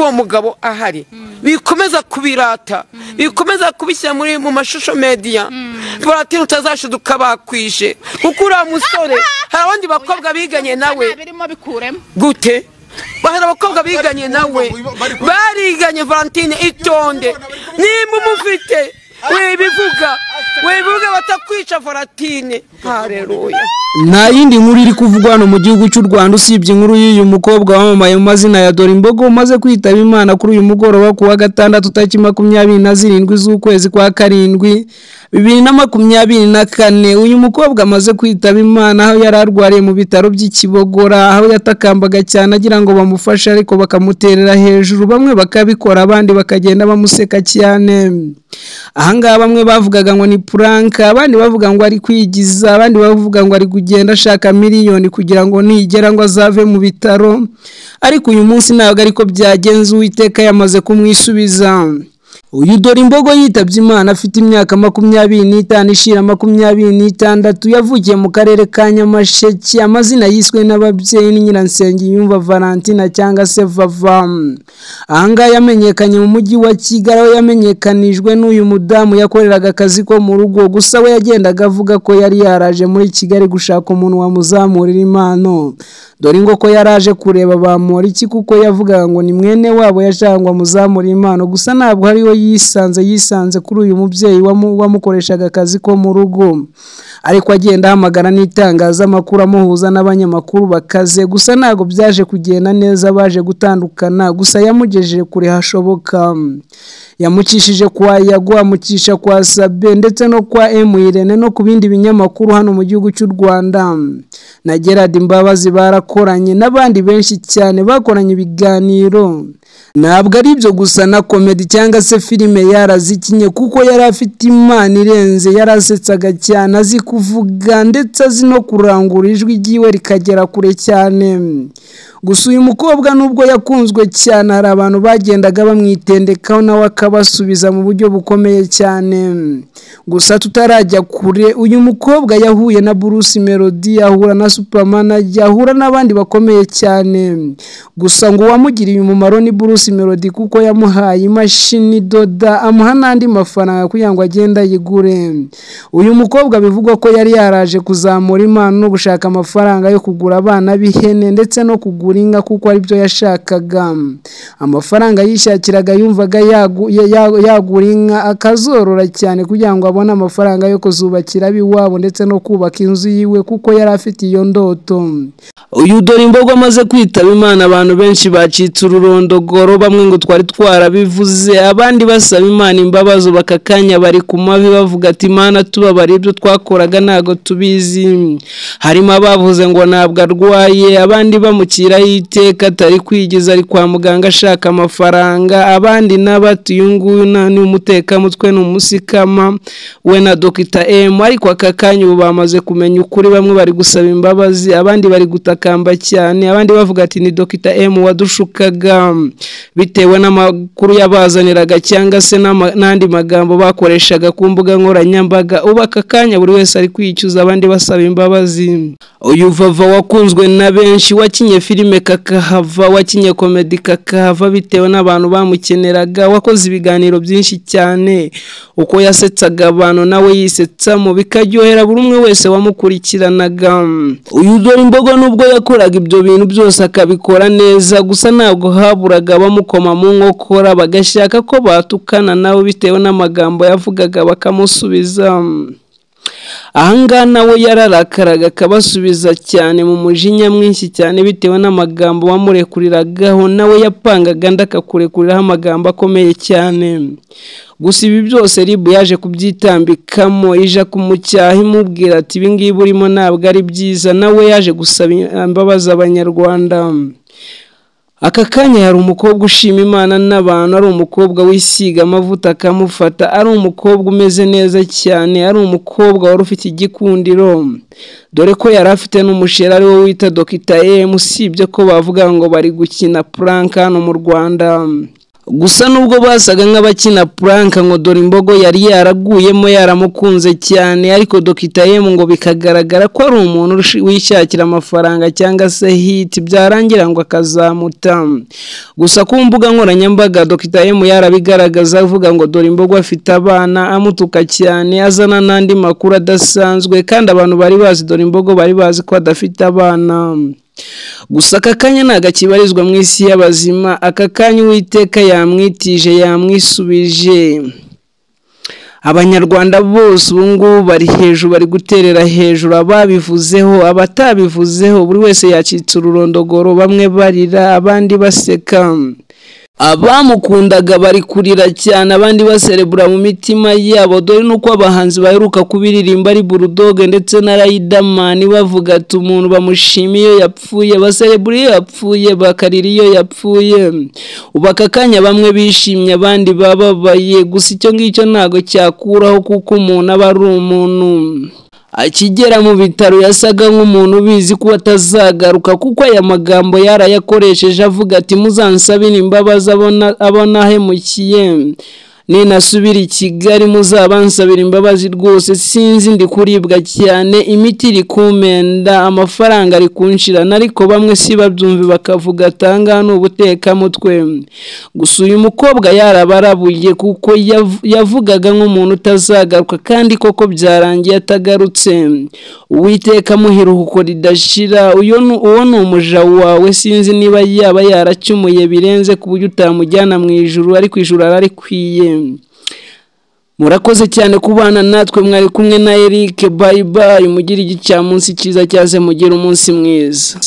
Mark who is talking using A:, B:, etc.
A: uwo mugabo ahari bikomeza kubirata bikomeza kubishyira muri mu mashusho mediya baratinya utazashiduka bakwishe kuko uriya musore hari abandi bakobwa biganye nawe
B: birimo bikuremo
A: gute bahera abakobwa biganye nawe bariganye valentine itonde nimba umufite wibivuga wibivuga batakwica valentine hareruya
C: nta yindi nkuru iri kuvugwa hano mu gihugu cy'u rwanda usibye inkuru y'uyu mukobwa wamamaye mu mazina ya dorimbogo umaze kwitaba imana kuri uyu mugoroba ku wa gatandatu tariki makumyabiri na zirindwi z'ukwezi kwa karindwi bibiri na makumyabiri na kane uyu mukobwa amaze kwitaba imana aho yari arwariye mu bitaro by'ikibogora aho yatakambaga cyane agira ngo bamufashe ariko bakamuterera hejuru bamwe bakabikora abandi bakagenda bamuseka cyane ahangaha bamwe bavugaga ngo ni puranka abandi bavuga ngo ari kwigiza abandi bavuga ngo ari kugenda ashaka miliyoni kugira ngo nigera ngo azave mu bitaro ariko uyu munsi ntabwo ariko byagenze uwiteka yamaze kumwisubiza uyu dore imbogo yitabye imana afite imyaka makumyabiri n'itanu ishira makumyabiri n'itandatu yavukiye mu karere ka nyamasheke amazina yiswe n'ababyeyi ni nyiransengiyumva valentina cyangwa se vava ahangaha yamenyekanye mu mujyi wa kigali aho yamenyekanijwe n'uyu mudamu yakoreraga akazi ko mu rugo gusa we yagendaga avuga ko yari yaraje muri kigali gushaka umuntu wamuzamurira impano dore ngo ko yaraje kureba bamura iki kuko yavugaga ngo ni mwene wabo yashaka ngo amuzamure impano gusa ntabwo ariwe yisanze yisanze kuri uyu mubyeyi wamu- wamukoreshaga akazi ko mu rugo ariko agenda ahamagara n'itangazamakuru amuhuza n'abanyamakuru bakaze gusa ntabwo byaje kugenda neza baje gutandukana gusa yamugejeje kure hashoboka yamucishije kwa yago amucisha kwa sabe ndetse no kwa emuyirene no ku bindi binyamakuru hano mu gihugu cy'u rwanda na gerard imbabazi barakoranye n'abandi benshi cyane bakoranye ibiganiro ntabwo ari ibyo gusa na komedi cyangwa se filime yarazikinye kuko yari afite imana irenze yarasetsaga cyane azi kuvuga ndetse azi no kurangura ijwi ryiwe rikagera kure cyane gusa uyu mukobwa nubwo yakunzwe cyane hari abantu bagendaga bamwitendekaho nawe akabasubiza mu buryo bukomeye cyane gusa tutarajya kure uyu mukobwa yahuye na Bruce Melody ahura na Supermanager ahura n'abandi bakomeye cyane gusa ngo uwamugiriye umumaro ni Bruce Melody kuko yamuhaye imashini idoda amuha n'andi mafaranga kugira ngo agende ayigure uyu mukobwa bivugwa ko yari yaraje kuzamura impano no gushaka amafaranga yo kugura abana b'ihene ndetse no kugura inka kuko aribyo yashakaga amafaranga yishakiraga yumvaga yagu- ya- ya- yagura inka akazorora cyane kugira ngo abone amafaranga yo kuzubakira ab'iwabo ndetse no kubaka inzu yiwe kuko yari afite iyo ndoto uyu dore imbogo amaze kwitaba imana abantu benshi bacitse ururondogoro bamwe ngo twari twarabivuze abandi basaba imana imbabazi bakakanya bari ku mavi bavuga ati mana tubabare ibyo twakoraga ntabwo tubizi harimo abavuze ngo ntabwo arwaye abandi bamukiraho iteka atari kwigiza ari kwa muganga ashaka amafaranga abandi n'abati uyu nguyu na- ni umutekamutwe ni umusikama we na dogita emu ariko aka kanya ubu bamaze kumenya ukuri bamwe bari gusaba imbabazi abandi bari gutakamba cyane abandi bavuga ati ni dogita emu wadushukaga bitewe n'amakuru yabazaniraga cyangwa se n'ama- n'andi magambo bakoreshaga ku mbuga nkoranyambaga ubu aka kanya buri wese ari kwicuza abandi basaba imbabazi uyu vava wakunzwe na benshi wakinye filime kakahava wakinye komedi kakahava bitewe n'abantu bamukeneraga wakoze ibiganiro byinshi cyane uko yasetsaga abantu nawe yisetsamo bikaryohera buri umwe wese wamukurikiranaga uyu dore imbogo nubwo yakoraga ibyo bintu byose akabikora neza gusa ntabwo haburaga bamukoma mu nkokora bagashaka ko batukana nawe bitewe n'amagambo yavugaga bakamusubiza ahangaha nawe yararakaraga akabasubiza cyane mu mujinya mwinshi cyane bitewe n'amagambo wamurekuriragaho nawe yapangaga andi akakurekuriraho amagambo akomeye cyane gusa ibi byose ribu yaje kubyitambikamo ija kumucyaha imubwira ati ibi ngibi urimo ntabwo ari byiza nawe yaje gusaba imbabazi abanyarwanda aka kanya hari umukobwa ushima imana n'abantu ari umukobwa wisiga amavuta akamufata ari umukobwa umeze neza cyane ari umukobwa wari ufite igikundiro dore ko yari afite n'umusheri ari we wita dogita emu usibye ko bavuga ngo bari gukina puranka hano mu rwanda gusa nubwo basaga nk'abakina puranka ngo dore imbogo yari yaraguyemo yaramukunze cyane ariko Dr M ngo bikagaragara ko ari umuntu urushi- wishakira amafaranga cyangwa se hiti byarangira ngo akazamuta gusa ku mbuga nkoranyambaga Dr M yarabigaragaza avuga ngo dore imbogo afite abana amutuka cyane azana n'andi makuru adasanzwe kandi abantu bari bazi dore imbogo bari bazi ko adafite abana gusa aka kanya ntabwo akibarizwa mu isi y'abazima aka kanya uwiteka yamwitije yamwisubije abanyarwanda bose ubu ngubu bari hejuru bari guterera hejuru ababivuzeho abatabivuzeho buri wese yacitse ururondogoro bamwe barira abandi baseka abamukundaga bari kurira cyane abandi baserebura mu mitima yabo dore nuko abahanzi baheruka kubiririmba ari burudoge ndetse na rayidamani bavuga ati umuntu bamushima iyo yapfuye baserebura iyo yapfuye bakarira iyo yapfuye ubu aka kanya bamwe bishimye abandi bababaye gusa icyo ngicyo ntabwo cyakuraho kuko umuntu aba ari umuntu akigera mu bitaro yasaga nk'umuntu ubizi ko atazagaruka kuko aya magambo yarayakoresheje avuga ati muzansabire imbabazi abona abona ahemukiye ninasubira i kigali muzabansabire imbabazi rwose sinzi ndi kuribwa cyane imiti iri kumpenda amafaranga ari kunshirana ariko bamwe si babyumve bakavuga atanga ni ubutekamutwe gusa uyu mukobwa yarabarabuye kuko yav- yavugaga nk'umuntu utazagaruka kandi koko byarangiye atagarutse uwiteka amuhira uko ridashira uyu ni- uwo ni umuja wawe sinzi niba yaba yaracumuye birenze ku buryo utamujyana mu ijuru ariko ijuru ararikwiye murakoze cyane kubana natwe mwari kumwe na Eric bye bye mugire igicamunsi cyiza cyaze mugire umunsi mwiza